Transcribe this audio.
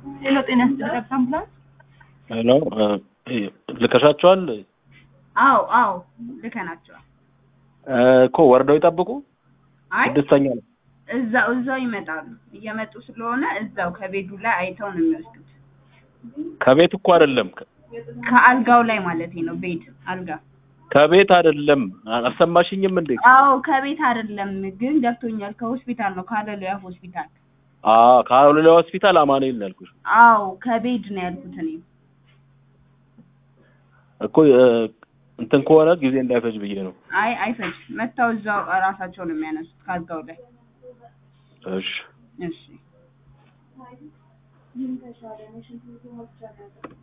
ሄሎ ጤና ይስጥልኝ አምቡላንስ። ሄሎ ልከሻቸዋል አዎ አዎ ልከናቸዋል። እኮ ወርደው ይጠብቁ። አይ ስድስተኛ ነው። እዛው እዛው ይመጣሉ። እየመጡ ስለሆነ እዛው ከቤዱ ላይ አይተው ነው የሚወስዱት። ከቤት እኮ አይደለም ከአልጋው ላይ ማለት ነው። ቤት አልጋ። ከቤት አይደለም። አልሰማሽኝም እንዴ? አዎ ከቤት አይደለም ግን ገብቶኛል። ከሆስፒታል ነው ካለሉያ ሆስፒታል። አዎ ካሎላ ሆስፒታል አማኑኤል ነው ያልኩሽ አዎ ከቤድ ነው ያልኩት እኔ። እኮ እ፣ እንትን ከሆነ ጊዜ እንዳይፈጅ ብዬ ነው። አይ አይፈጅ መጥተው እዛው ራሳቸው ነው የሚያነሱት ከአልጋው ላይ። እሺ እሺ